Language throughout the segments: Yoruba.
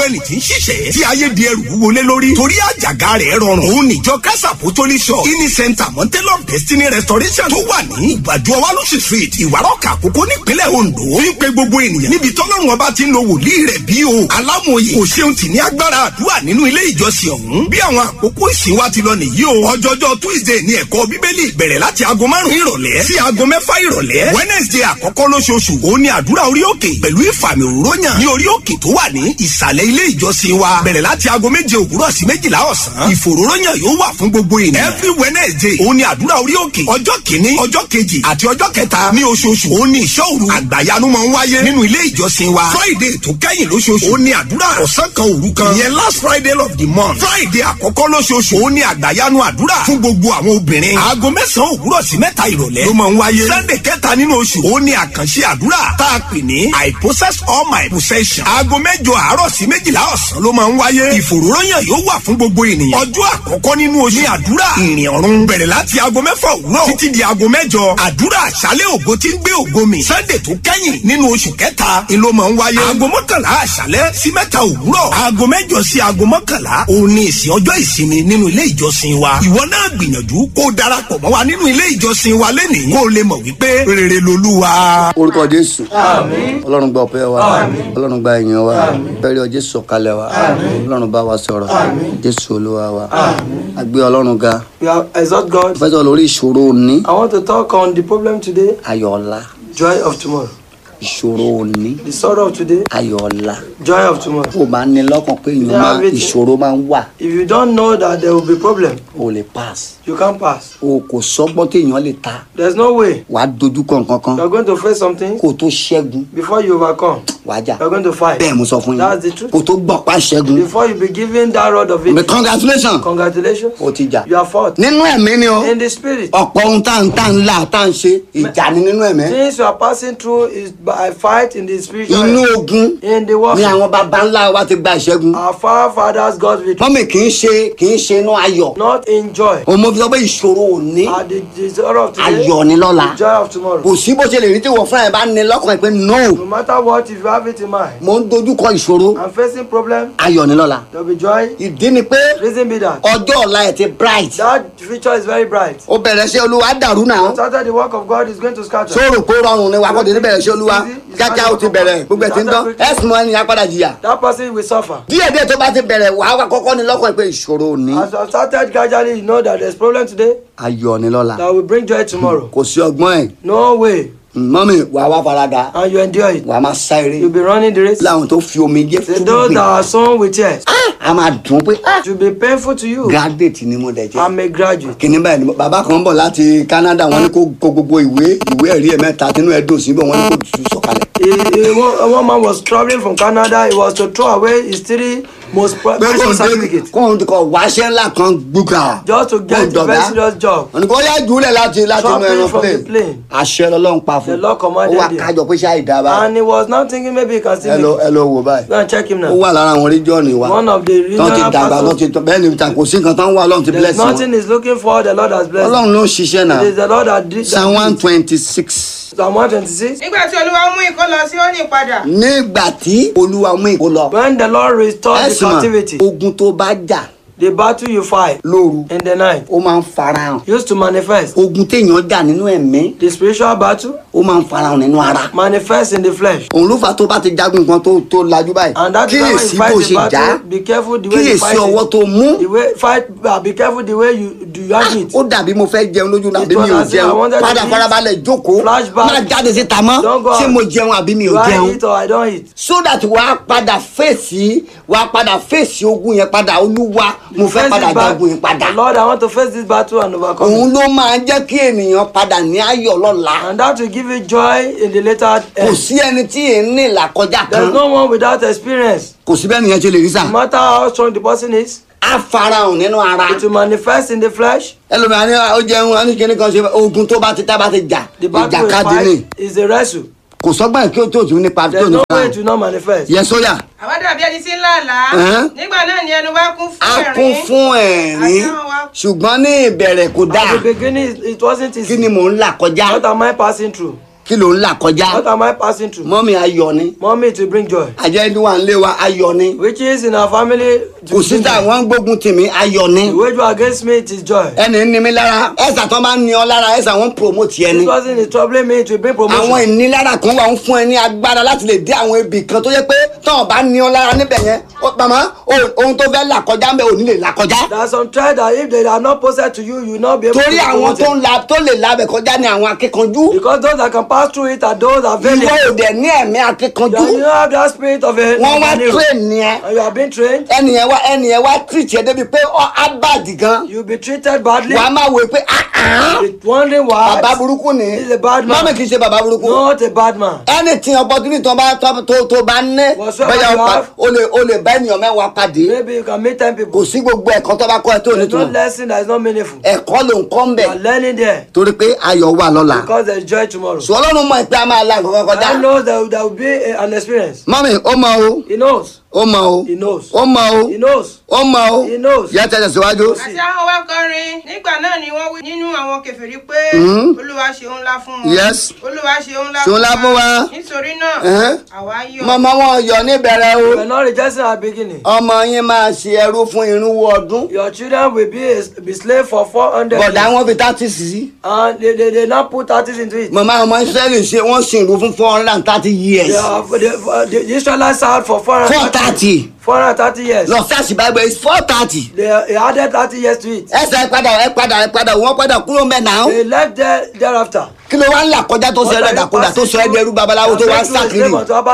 ẹni tí ń ṣiṣẹ́ tí ayé di ẹrù wọlé lórí torí àjàgà rẹ̀ rọrùn òun níjọ kásà pòtólì shop ini center mountain of destiny restoration tó wà ní ìgbàdo ọwálóṣì street ìwárọ̀kà àkókò nípínlẹ̀ ondo ń pe gbogbo ènìyàn níbi tọ́lọ́run ọba ti ń lo wòlíì rẹ̀ bí o alámòye kò ṣeun tì ní agbára àdúrà nínú ilé ìjọsìn ọ̀hún bí àwọn àkókò ìsìn wa ti lọ nìyí o ọjọ́jọ́ tuesday ní ẹ̀kọ́ bíbélì bẹ̀rẹ̀ láti aago márùn-ún ìrọ̀lẹ́ sí aago mẹ́fà ìrọ̀lẹ́ wednesday àkọ́kọ́ lóṣooṣù òun ni àdúrà orí òkè pẹ̀lú ìfàmì òróyàn ní orí òkè tó wà ní ìsàlẹ̀ ilé ìjọsìn wa bẹ̀rẹ̀ láti aago méje òwúrọ̀ sí méjìlá ọ̀sán ìfòróróyàn yóò wà fún gbogbo ènìyàn every wednesday òun ni àdúrà orí òkè ọjọ́ kìíní ọjọ́ kejì àti ọjọ́ kẹta ní oṣooṣù òun ni ìṣọ́ òru àgbàyanu máa ń wáyé nínú ilé ìjọsìn wa friday tó kẹ́yìn lóṣooṣù òun ni àdúrà ọ̀sán kan òru kan ìyẹn last friday of the month friday àkọ́kọ́ lóṣooṣù òun ni àgbàyanu àdúrà fún gbogbo àwọn obìnrin aago mẹ́sàn-án òwúrọ̀ sí mẹ́ta ìrọ̀lẹ́ ló máa ń wáyé sunday kẹta nínú oṣù òun ni àkànṣe àdúrà tá a pè ní i possess all my possession aago mẹ́jọ àárọ̀ sí méjìlá ọ̀sán ló máa ń wáyé ìfòròyàn yóò wà fún gbogbo ènìyàn ọjọ́ àkọ́kọ́ nínú oṣù ní àdúrà ìrìn ọ̀run bẹ̀rẹ̀ láti aago mẹ́fà òwúrọ̀ títí di aago mẹ́jọ àdúrà àṣálẹ̀ ògo tí ń gbé ògo mi sunday tó kẹ́yìn nínú oṣù kẹta ni ló máa ń wáyé aago mọ́kànlá àṣálẹ̀ sí mẹ́ta òwúrọ̀ aago mẹ́jọ sí aago mọ́kànlá òun ni ìsìn ọjọ́ ìsinmi nínú ilé ìjọsìn wa ìwọ náà gbìyànjú kó o darapọ̀ mọ́ wa nínú ilé ìjọsìn wa lẹ́nìí kó o lè mọ̀ wípé rere lolúwa. orúkọ jésù ọlọ́run gba ọpẹ́ wa ọlọ́run gba ìyìn wa bẹ́ẹ̀rẹ̀ ọ jésù sọ̀kalẹ̀ wa ọlọ́run bá wa sọ̀rọ̀ jésù olúwa wa a gbé ọlọ́run ga We have exalt God. fẹ́ sọ lórí ìṣòro òní I want to talk on the problem today, ayọ̀ ọ̀la joy of tomorrow. ìṣòro òní The sorrow of today, ayọ̀ ọ̀la joy of tomorrow. kó o bá ní lọ́kàn pé èèyàn Yeah, máa everything. ìṣòro máa ń wà If you don't know that there will be problem, o lè pass you can't pass. o kò sọ́gbọ́n téèyàn lè ta There's no way. wà á dojúkọ nǹkan kan You are going to face something kó o tó ṣẹ́gun before you overcome. wà á jà You are going to fight. bẹ́ẹ̀ mo sọ fún That's the yín truth. kó o tó gbọ́ pa ṣẹ́gun Before you be given that rod of but it, congratulations congratulations, o ti jà you are fought. nínú ẹ̀mí ni o In the spirit, ọ̀pọ̀ ohun tá à ń tá à ń là tá à ń ṣe ìjà ni nínú ẹ̀mí things you are passing through is by fight in the spiritual. inú realm. ogun In the ni warfare, àwọn baba ńlá wa ti gba ìṣẹ́gun our forefathers got victory, mọ́mì kì í ṣe kì í ṣe inú ayọ̀ not in joy. òun mo fi sọ pé ìṣòro òní At the, the sorrow of today, ayọ̀ ni lọ́la the joy of tomorrow. kò sí bó ṣe lè rí tí wọ́n fúnra ẹ̀ bá ní lọ́kàn ẹ̀ pé no No matter what, if you have it in mind, mo ń dojúkọ ìṣòro I'm facing problem, ayọ̀ ni lọ́la there will be joy. ìdí ni pé Reason be that ọjọ́ ọ̀la ẹ̀ ti bright that future is very bright. ó bẹ̀rẹ̀ sí olúwa dàrú náà After the work of God is going to scatter. sóòrò kó rọrùn ni wà kó tètè bẹ̀rẹ̀ sí olúwa kíákíá ó ti bẹ̀rẹ̀ gbogbo ẹ̀ ti ń tán ẹ̀sùn mọ́ ẹni apádà jìyà that person will suffer. díẹ̀ díẹ̀ tó bá ti bẹ̀rẹ̀ wàá wá kọ́kọ́ ní lọ́kàn ẹ̀ pé ìṣòro òní As I started gradually, you know that there's problem today ayọ̀ ni lọ́la that will bring joy tomorrow. kò sí ọgbọ́n ẹ̀ No way. mọ́mì wàá wá farada And you endure it. wàá máa sá eré You'll be running the race. láwọn tó fi omi jẹ́ Say fún those that gbìn are sown with tears, a máa dùn pé ah, it will be painful to you. graduate ni mo dẹ̀ jẹ́ I'm a graduate. kìnní báyìí ni bàbá kan bọ̀ láti Canada wọ́n ní kó kó gbogbo ìwé ìwé ẹ̀rí ẹ̀ mẹ́ta tínú ẹ̀ dùn síbẹ̀ wọ́n ní kó tù sọ̀kalẹ̀ A, a, one, one man was traveling from Canada. He was to throw away his three most pre- pé kò precious ń dé certificates kò ń kọ wáṣẹ́ ńlá kan gbúgà just to get a very serious job. wọ́n ní kó yá jùlẹ̀ láti láti inú Dropping ẹran from the plane plane. àṣẹ lọ́lọ́run pa fún The Lord ó commanded wà him. kájọ pé ṣáà ìdábà And he was now thinking maybe he can ẹ still lọ make it. ẹ lọ wò báyìí Go and check him ó now. wà lára àwọn region wa One of the tán ti regional dàgbà tán pastors. ti tọ́ bẹ́ẹ̀ ni ìtàn kò sí nǹkan tán wà lọ́run ti bless There's wọn nothing he's looking for. The Lord has blessed. him. ọlọ́run ló ń ṣiṣẹ́ náà It is the Lord that did psalm that. one did it. twenty six Psalm 126. nígbà tí olúwa mú ìkó lọ sí òní padà nígbà tí olúwa mú ìkó lọ When the Lord restored the ẹ̀sìn captivity, mọ̀ ogun tó bá jà the battle you fight lóru in the night ó máa ń farahàn used to manifest. ogun téèyàn jà nínú ẹ̀mí The spiritual battle ó máa ń farahàn nínú ara manifests in the flesh. òun ló fà tó bá ti jagun nǹkan tó tó lajú báyìí And that is why when kíyèsí you bó fight ṣe the jà battle, be careful the way you kíyèsí fight ọwọ́ it. tó mú The way fight, uh, be careful the way you do you have it. ó dàbí mo fẹ́ jẹun lójú náà It àbí mi ò was as if I jẹun wanted to padà eat. farabalẹ̀ jókòó Flashback. má jáde síta mọ́ Don't go ṣé out. mo jẹun àbí mi ò Do I jẹun eat or I don't eat? so that wàá padà fèsì wàá padà fèsì ogun yẹn padà olúwa mo fẹ́ Face padà this back. jagun yẹn padà Lord, I want to face this battle and overcome òun it. ló máa jẹ́ kí ènìyàn padà ní ayọ̀ lọ́la And that will give you joy in the later kò end. sí ẹni tí èé ní ìlàkọjá There's kan no one without experience. kò sí bẹ́ẹ̀ nìyẹn ṣe lè rí sà No matter how strong the person is, á farahàn nínú ara it will manifest in the flesh. ẹlòmíràn ní ó jẹun ó ní kíní kan ṣe ogun tó bá ti tá bá ti jà The battle we ìjàkadì ni fight is a wrestle. kò sọ́gbọ́n kí ó tó tún nípa tó There's no nípa way it will not manifest. yẹ sóyà àwa dàbí ẹni tí ń lá àlá Ẹ̀hẹ́n. nígbà náà ni ẹnu wa kún á fún kún ẹ̀rín fún ẹ̀rín Àdáhùn wa. ṣùgbọ́n ní ìbẹ̀rẹ̀ kò dáa At the beginning, it- it wasn't kí easy. ni mò ń là kọjá What am I passing through? kí ló ń là kọjá What am I passing through? mọ́mí ayọ̀ ni Mommy to bring joy. àjẹ́ ẹni wà ń lé wa ayọ̀ ni Which is in our family to kò sí bring tá joy. wọ́n ń gbógun tì mí ayọ̀ ni The wage war against me it is joy. ẹni ní mi lára ẹ̀sà tó máa ń ní ọ lára ẹ̀sà wọ́n ń promote ẹni This person is troubling me to bring àwọn promotion. ìnilára kan wà ń fún ẹ ní agbára láti lè dé àwọn ibì kan tó yẹ pé tọ́wọ́n bá ní ọ lára níbẹ̀ yẹn ó- màmá o- ohun tó fẹ́ là kọjá ń bẹ ò ní lè là kọjá There are some trials that if they are not posted to you, you will not be able torí to àwọn promote tó it. ń la tó lè labẹ̀ kọjá ní àwọn akíkanjú Because those that can pass through it are those that ìwọ valiant. ò dẹ̀ ní ẹ̀mí akíkanjú That you have that spirit of a wọ́n wá of an hero. train ni ẹ and you have been trained, ẹnìyẹn wá ẹnìyẹn wá treat ẹ débi pé ọ abad gan you'll be treated badly. wàá máa wò pé ah ah You're wondering why. bàbá burúkú ni He's a bad man. mọ́mí kì í ṣe bàbá burúkú Not a bad man. anything opportunity tó bá tó tó tó bá ní Whatsoever bẹ́ẹ̀ you o pa- have. o lè o lè bá ènìyàn mẹ́wàá pàdé Maybe you can meet ten kò people. sí gbogbo ẹ̀kọ́ tó bá kọ́ ẹ tó There's no nítumọ̀ lesson that is not meaningful. ẹ̀kọ́ ló ń kọ́ ń You bẹ̀ are learning there torí pé ayọ̀ wà lọ́la because there is joy tomorrow. sọ ọlọ́run mọ̀ pé a máa la nǹkan kọjá I know that there will be a- an experience. mọ́mí ó mọ o He knows. ó mọ o He knows. ó mọ o He knows. ó mọ o He knows. yẹ tẹ̀sẹ̀ síwájú. àti àwọn wá kọrin nígbà náà ni wọ́n wí nínú àwọn kèfèrí pé olúwa ṣeun ńlá fún wọn Yes. olúwa ṣeun ńlá Ṣeun ńlá fún wa. nítorí náà Ẹ̀hẹ́n. àwa yọ̀ mọ̀mọ́ wọn yọ níbẹ̀rẹ̀ o You are not rejoicing at the beginning. ọmọ yín máa ṣe ẹrú fún irínwó ọdún Your children will be a, be slave for four hundred bọ̀dá years. wọn fi thirty sí And they, they, they now put artists into it. mọ̀mọ́ ọmọ israẹli ṣe wọ́n sin ìlú fún four hundred and thirty years They are, they, the, the Israelites served for four four hundred thirty four hundred thirty years. lọ sáàsì bible is four thirty They, they added thirty years to it. ẹsẹ̀ ẹ padà ẹ padà ẹ padà wọ́n padà kúrò mẹ́ náà They left there thereafter. kí ló wá ń là kọjá tó sọ ẹ lọ́dàkúdà tó sọ ẹ dẹrú babaláwo tó wá ń sàkiri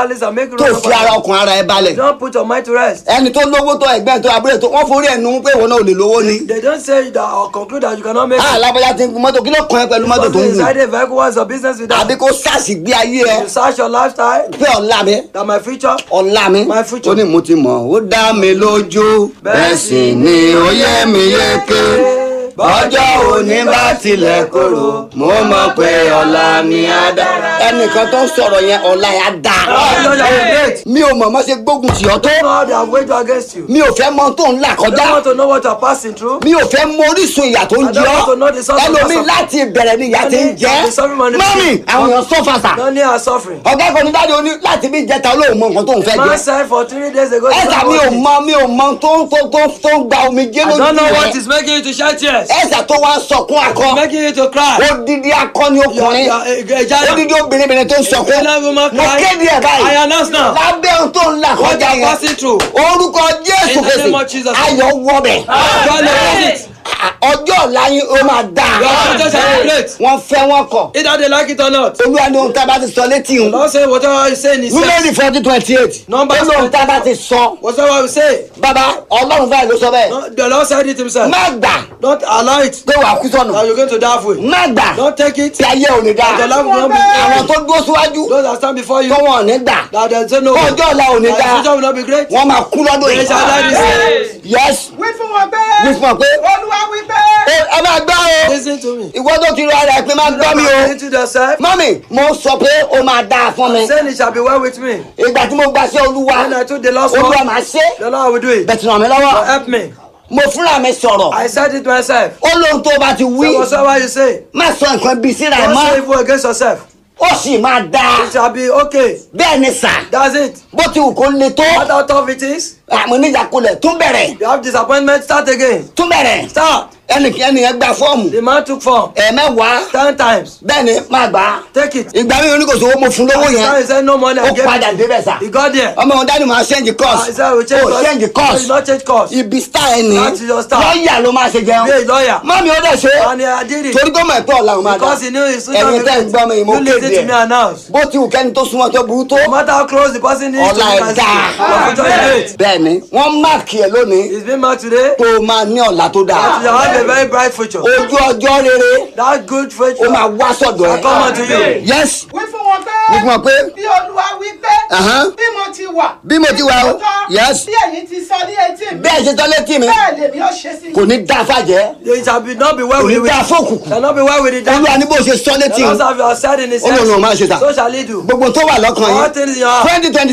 tó fi ara ọkùnrin ara ẹ balẹ̀ Don't put your mind to rest. ẹni tó lówó tó ẹgbẹ́ tó abúlé tó wọ́n forí ẹ̀ nu pé ìwọ náà ò lè lówó ni They don't say that or conclude that you cannot make ah it. alábọ́yá ti ń gun mọ́tò kí ló kàn ẹ́ pẹ̀lú mọ́tò tó ń Because gùn inside a vehicle what's your business with àbí that? kó sáàsì gbé ayé ẹ You search your lifestyle, pé ọ̀la mi that my future, ọ̀la mi My future. ó ní mo ti mọ̀ ó dá mi lójú bẹ́ẹ̀ sì ni ó yẹ mi yéké bọ́jọ́ òní bá tilẹ̀ korò mo mọ̀ pé ọ̀la mi á dára. ẹnìkan tó ń sọ̀rọ̀ yẹn ọ̀la yẹn á dá. Oh, Lord, you are great. mi ò mọ̀ mọ́ ṣe gbógun tì ọ́ tó You know how they have waged war against you. mi ò fẹ́ mọ tó ń là I don't kọjá want to know what you are passing through. mi ò fẹ́ mọ orísun ìyà tó ń I jẹ don't want to know ọ́ the source of ẹlòmíì your láti ìbẹ̀rẹ̀ ni ìyà ti ń jẹ́ The suffering man is- mọ́mì àwọn èèyàn sọ́fàṣà None are suffering. ọ̀gá kan ní dáadé oní láti bí jẹta olóhùn mọ nǹkan tó ń fẹ́ Man jẹ said for three days ago. he ẹ̀sà said, mi ò "What is-" mọ mi ò mọ tó ń tó tó tó ń gba omi jẹ́ I lójú don't know what rẹ̀ is making you to shed tears. ẹ̀sà tó wá ń sọkún akọ Making you to cry. odidi akọni ọkùnrin You are a- a giant. odidi obìnrin tó ń sọkún A giant woman mo cry. kéde ẹ̀ I báyìí announce now. lábẹ́ ohun tó ń là What kọjá you are passing yẹn through. orúkọ jésù In the name of fèsì Jesus. ayọ̀ wọbẹ̀ God knows it. ọjọ́ ọ̀la yín ó máa dáa Your future shall be great. wọ́n fẹ́ wọ́n kọ̀ Either they like it or not. olúwa ní ohun tá a bá ti sọ létí The un Lord say whatever you say in his númẹ́rì fourteen twenty eight ó Numbers ní ohun tá a bá ti sọ Whatever you say. bàbá ọlọ́run fáyà ló sọ bẹ́ẹ̀ No, the Lord said it himself. má gbà Don't allow it. pé wàá kú sọnù That you're going to die for it. má gbà Don't take it. tí ayé ò ní dáa That your life will not be àwọn tó dúró síwájú Those that stand before you. tó wọn ò ní gbà That they say no. ọjọ́ ọ̀la ò ní That dáa your future will not be great. wọ́n máa kú lọ́dún They yìí shall die this day. yes wí fún wọn pé wí fún ọ pé olúwa wí pé ẹ ẹ máa gbọ́ o Listen to me. ìwọ tó ti rọ ara ẹ pé má gbọ́ mi o Into yourself. mọ́mì mo sọ pé ó máa dáa fún mi Saying it shall be well with me. ìgbà tí mo gbà sí olúwa When I took the last olúwa one, máa ṣe the Lord will do it. bẹ̀tì ràn mí lọ́wọ́ Help me. mo fúnra mi sọ̀rọ̀ I said it myself. ó lóhun tó bá ti wí Say whatsoever you say. má sọ nǹkan bíi síra ẹ̀ Don't mọ́ say evil against yourself. ó sì máa dáa It shall be okay. bẹ́ẹ̀ ni sà That's it. bó ti wù kó le tó No matter how tough it is, àmọ́ níjàkulẹ̀ tún bẹ̀rẹ̀ you have disappointment, start again. tún bẹ̀rẹ̀ Start. ẹnìkan ẹnìyẹn gba fọ́ọ̀mù The man took form ẹ̀ẹ̀mẹ́wàá ten times. bẹ́ẹ̀ ni má gbà á Take it. ìgbà mi oníkòsó owó mo fún lówó Now he yẹn said no money. I ó gave padà it. débẹ̀ sà He got there. ọmọ wọn dání máa ṣẹ́ǹjì Uh, course he said we change ó course. ṣẹ́ǹjì No, course you not change course. ibi star ẹ ní That is your star. lọ́ọ̀yà ló máa ṣe jẹun Be a lawyer. mọ́mí ó dẹ̀ ṣe And I did it. torí gómìnà ẹ̀tọ́ ọ̀la òun máa dá Because he knew his future ẹ̀yin will tẹ́ ń be gbọ́ mi great. mo You listen kéde to me ẹ̀ announce. bó ti wù kẹ́ni tó súnmọ́ tó burú tó No matter how close the person is to ọ̀la you, ẹ̀ can dáa see. Your future is great. bẹ́ẹ̀ ni wọ́n máàkì ẹ̀ lónìí It's been marked today. tó o máa ní ọ̀la tó dáa That you have a very bright future. ojú ọjọ́ rere That good future ó máa wá sọ̀dọ̀ will come ẹ̀ unto you. yes wí fún wọn pé wí fún ọ pé bí olúwa wí pé Ahán. bí mo ti wà bí mo ti wà o lóòótọ́, yes bí ẹ̀yin ti sọ ní etí mi bẹ́ẹ̀ ṣe tọ́ létí mi bẹ́ẹ̀ lèmi ó ṣe sí kò ní dá fàjẹ́ It shall be not be well kò with ní the dá wicked. fókùnkùn Shall not be well with the devil. olúwa ní bó ṣe sọ létí The Lord have said in his Ó lòun ò máa ṣe hands. tà. So shall he do. gbogbo tó wà lọ́kàn All yín things in your heart. twenty twenty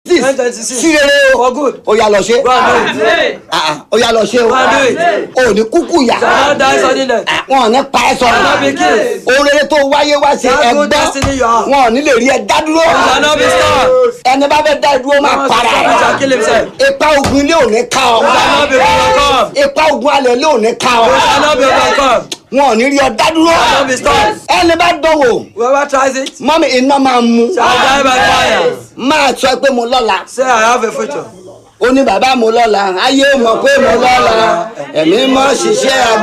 six 1026. sí rere o For good. ó yá lọ ṣe Go and do it. Ah, ah, ó yá lọ ṣe o Go and do it. ò ní kúkú yá Shall not die sudden death. Ah, wọn ò ní pa ẹ́ Shall not be sọ̀rọ̀ killed. ohun rere tó wáyé wá ṣe That good ẹgbẹ́ destiny you have. wọn ò ní lè rí ẹ dá dúró Shall not be stopped. ẹni bá fẹ́ dá dúró máa Someone para shall shall kill himself. ipa ogun ilé ò ní ká ọ Shall not be overcome. ipa ogun alẹ̀ ilé ò ní ká ọ Shall not be overcome. wọn ò ní rí ọ dá dúró Shall not be stopped. ẹni bá dánwò Whoever tries it mọ́mí iná máa mú shall die by fire. máa sọ pé mo lọ́la Say, I have a future. ó ní bàbá mo lọ́la ayé mọ̀ pé mo lọ́la ẹ̀mí mọ́ ṣiṣẹ́